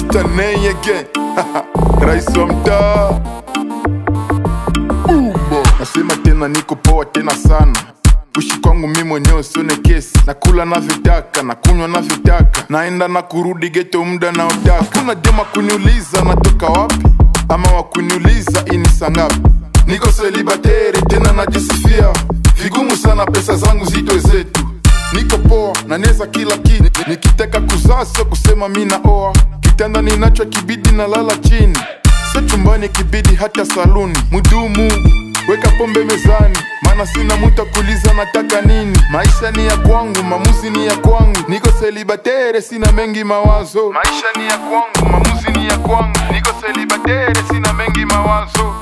Mr. Nay again rais wa mtaa Umbo. Nasema tena niko poa tena sana kuishi kwangu mi mwenyewe sione kesi nakula navyotaka na kunywa navyotaka naenda na kurudi geto muda naotaka kuna dema kuniuliza natoka wapi ama wakuniuliza ini sangapi niko selibateri tena najisifia vigumu sana pesa zangu zitwe zetu niko poa na neza kila kitu nikitaka kuzaa sio kusema mi naoa kitanda ninacho kibidi na lala chini sio chumbani kibidi hata saluni mudumu weka pombe mezani maana sina muta kuliza nataka nini maisha ni ya kwangu mamuzi ni ya kwangu niko selibatere sina mengi mawazo maisha ni ya kwangu mamuzi ni ya kwangu niko selibatere sina mengi mawazo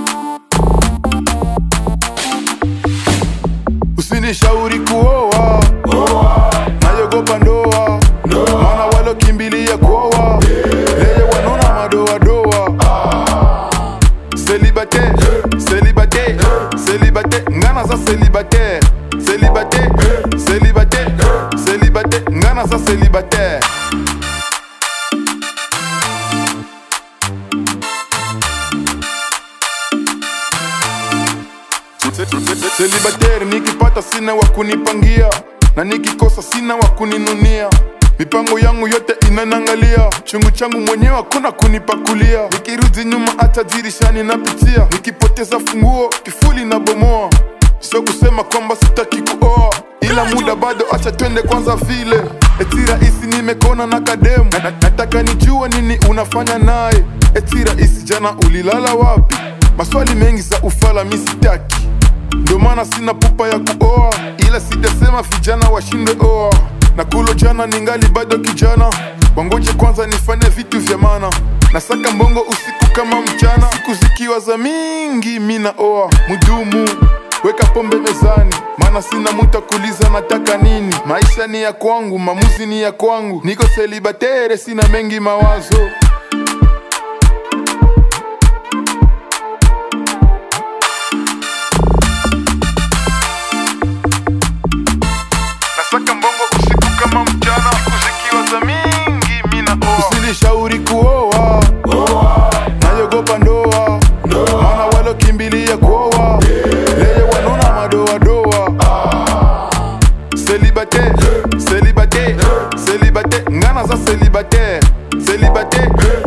usinishauri kuoa nayogopa ndoa maana walokimbilia kuoa leye wanona madoadoa Célibataire, célibataire, célibataire, ngana za célibataire, célibataire, célibataire, célibataire, ngana za célibataire. Célibataire nikipata sina wa kunipangia na nikikosa sina wa kuninunia mipango yangu yote inanangalia chungu changu mwenyewe hakuna kunipakulia nikirudi nyuma hata dirishani napitia nikipoteza funguo kifuli na bomoa sio kusema kwamba sitaki kuoa ila muda bado acha twende kwanza vile eti rahisi nimekona na kademu na, na, nataka nijue nini unafanya naye eti rahisi jana ulilala wapi maswali mengi za ufala mi sitaki ndio maana sina pupa ya kuoa ila sijasema vijana washinde oa na kulo jana ningali bado kijana wangoje kwanza nifanye vitu vya maana nasaka mbongo usiku kama mchana siku zikiwa za mingi mina oa mudumu weka pombe mezani maana sina muta kuliza nataka nini maisha ni ya kwangu mamuzi ni ya kwangu niko selibatere sina mengi mawazo nasaka mbongo usiku kama mchana siku zikiwa za mingi mina oa usinishauri kuoa nayogopa ndoa maana walokimbilia kuoa leye wanona madoadoa Célibataire, célibataire, célibataire, ngana za célibataire, célibataire,